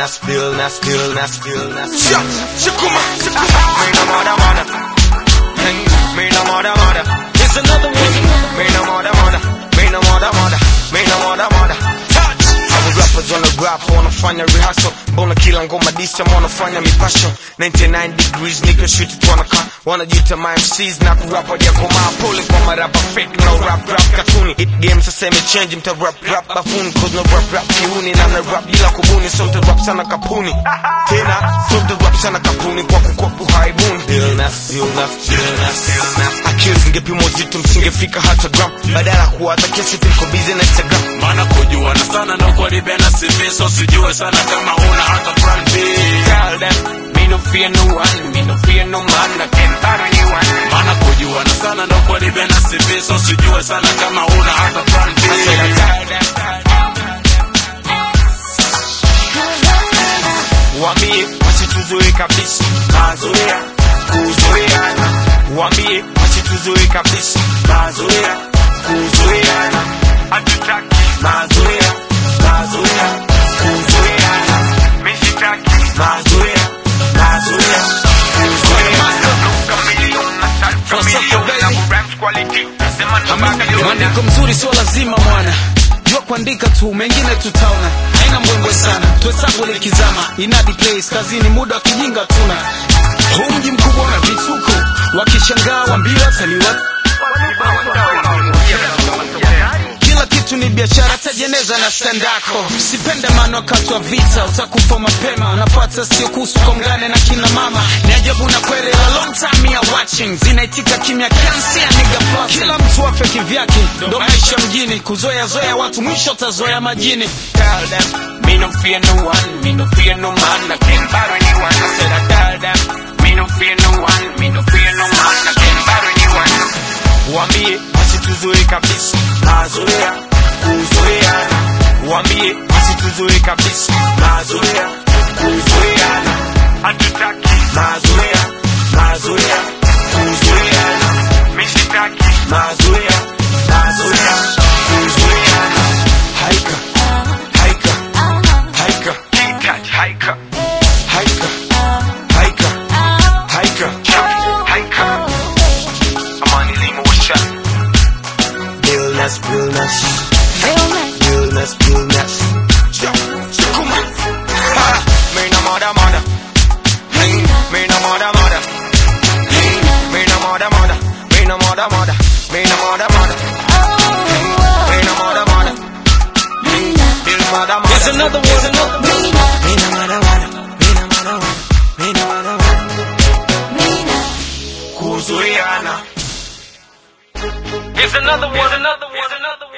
Billness, billness, billness, billness. Shakuma, Me no mother, mother. Hey, Me no mother, mother. Here's another one. Me no mother, mother. Me no mother, mother. Me no mother, mother. Touch. Hawa rappers wana rap wanafanya rehearsal mbona kila ngoma disa wanafanya mipasho 99 degrees nigga shit it wanaka wanajiita my MCs na kurap hajakomaa pole kwa marapa fake no rap rap katuni it game sasa imechange mta rap rap bafuni cause no rap rap kiuni na na rap bila kubuni so mta rap sana kapuni tena so mta rap sana kapuni kwa kukopu haibuni illness illness illness illness akili zingepimwa uzito msingefika hata gram badala ya kuwa hata kesi tuliko busy na Instagram Maana kujuana sana ndo kulibena CV so sijue sana kama una hata plan B. Tell them, me no fear no one, me no fear no man, I can't buy anyone. Maana kujuana sana ndo kulibena CV so sijue sana kama una hata plan B. I said I tell them, waambie wasituzoe kabisa, mazoea kuzoeana. Waambie wasituzoe kabisa, mazoea kuzoeana. Hatutaki mazoea, mazoea kuzoeana. Mimi sitaki mazoea, mazoea kuzoeana. Mwandiko mzuri sio lazima mwana jua kuandika tu mengine tutaona haina mbwembwe sana tuhesabu likizama inadi place kazini muda wa kijinga tuna huu mji mkubwa una vituko wakishangaa wambiwa taliwa kila kitu ni biashara tajeneza na standako sipende maana wakati wa vita utakufa mapema unapata sio kuhusu kongane na kina mama ni ajabu na kweli la long time ya watching zinaitika kimya kansi ya nigga plotting. kila mtu afe kivyake ndo maisha mjini kuzoea zoea watu mwisho tazoea majini tell them, me no fear no one, me no fear no man, I can't borrow anyone. I said I tell them, me no fear no one, me no fear no man, I can't borrow anyone. Waambie wasituzoe kabisa, mazoea kuzoeana. Waambie wasituzoe kabisa, mazoea kuzoeana. Hatutaki mazoea, mazoea kuzoeana. Mimi sitaki mazoea, mazoea kuzoeana. Haika, haika, haika, haika, haika, haika, haika, haika, haika. Amani limo washa. Illness, illness, illness, illness. Shakuma. Ha, me no mother, mother. Hey, me no mother, mother. Hey, me no mother, mother. Me no mother, mother. Me no mother, mother. Hey, me no mother, mother. Hey, me no mother, mother. Here's another one. Me no mother, mother. Me no mother, mother. Me no mother, mother. Kuzuiana. Here's another one, another one, another one.